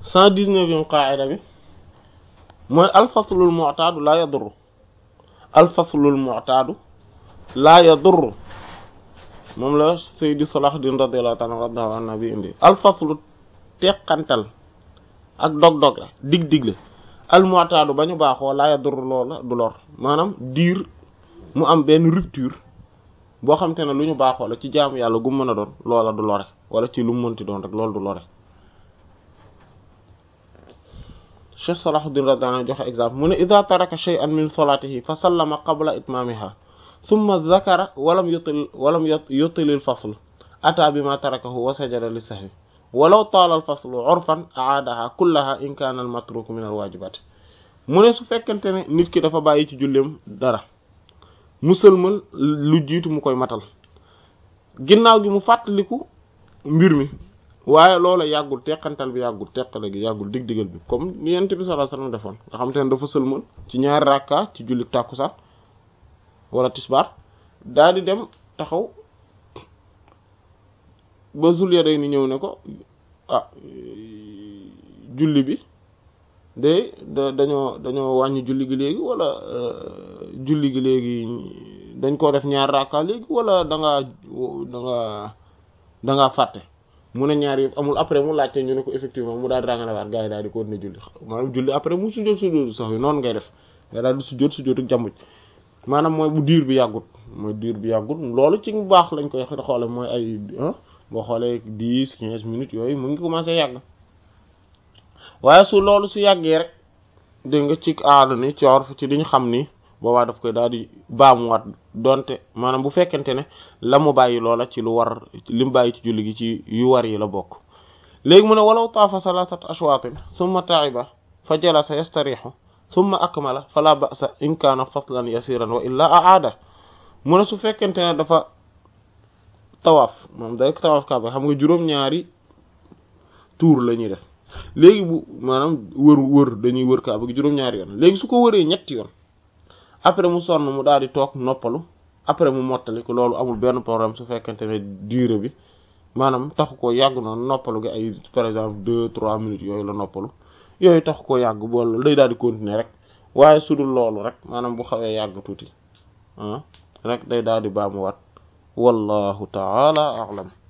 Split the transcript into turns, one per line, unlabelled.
cent dix-neuvième qaa'ida bi mooy alfaslul mu'taadu laa yadurru alfaslul mu'taadu laa yadurru moom la Seydi Salahuddin radiyallahu ta'ala radiyallahu anhu bi indi alfaslu teqantal ak dog-dog la dig-dig la al mu'taadu ba ñu baaxoo laa yadurru loola du lor maanaam diir mu am benn rupture boo xam te ne lu ñu baaxoo la ci jaamu yàlla gu mën a doon loola du lore wala ci lu mu mënti doon rek loolu du lore Cheikh Salahuddin radiyallahu anhu joxe exemple mu ne idha taraka shay'an min salatihi fa sallama qabla itmamiha thumma dhakara walam yutil walam yutil al fasl ata bima tarakahu wa sajada li sahwi walaw taala al faslu urfan aadaha kullaha in kana al matruk min al wajibat mu ne su fekkente ne nit ki dafa bàyyi ci julleem dara musalmal lu jiitu mu koy matal ginnaaw gi mu fàttaliku mbir mi waaye loola yàggul teqantal bi yàggul teqale gi yàggul dig-digal bi comme ni yent bi sallallahu alayhi wasallam defoon nga xam te ne dafa sëlmal ci ñaari rakka ci julli tàkkusaan wala tisbaar daal di dem taxaw ba Zul Yadayni ñëw ne ko ah julli bi de da dañoo dañoo wàññi julli gi léegi wala julli gi léegi dañ koo def ñaari rakka léegi wala da ngaa da nga da ngaa fàtte mu ne ñaar yëpp amul après mu laajte ñu ne ko effectivement mu daal di ràngalewaat gars yi daal di ko ne julli maanaam julli après mu sujjóot sujjóotu sax yi noonu ngay def nga daal di sujjóot sujjóotu jàmbuj maanaam mooy bu diir bi yàggut mooy diir bi yàggut loolu ci bu baax lañ koy xoole mooy ay boo xoolee dix quinze minutes yooyu mu ngi commencé yàgg waaye su loolu su yàggee rek dégg nga ci aada ni ci orf ci diñ xam ni boobaa daf koy daal di baamuwaat donte maanaam bu fekkente ne la mu bàyyi loola ci lu war li mu bàyyi ci julli gi ci yu war yi la bokk léegi mu ne walaw taafa salasat ashwaatin summa taiba fa jalasa yastarihu summa akmala fala ba'sa in kaana faslan yasiran wa illa aada mu ne su fekkente ne dafa tawaaf moom day tawaaf kaaba xam nga juróom-ñaari tour la ñuy def léegi bu maanaam wër wër dañuy wër kaaba gi juróom-ñaari yoon léegi su ko wëree ñetti yoon après mu sonn mu daal di toog noppalu après mu mottali ko loolu amul benn problème su fekkente ne durée bi maanaam taxu koo yàgg noonu noppalu gi ay par exemple deux trois minutes yooyu la noppalu yooyu taxu koo yàgg bool day daal di continuer rek waaye su dul loolu rek maanaam bu xawee yàgg tuuti ah rek day daal di baamuwaat wallahu taala a'lam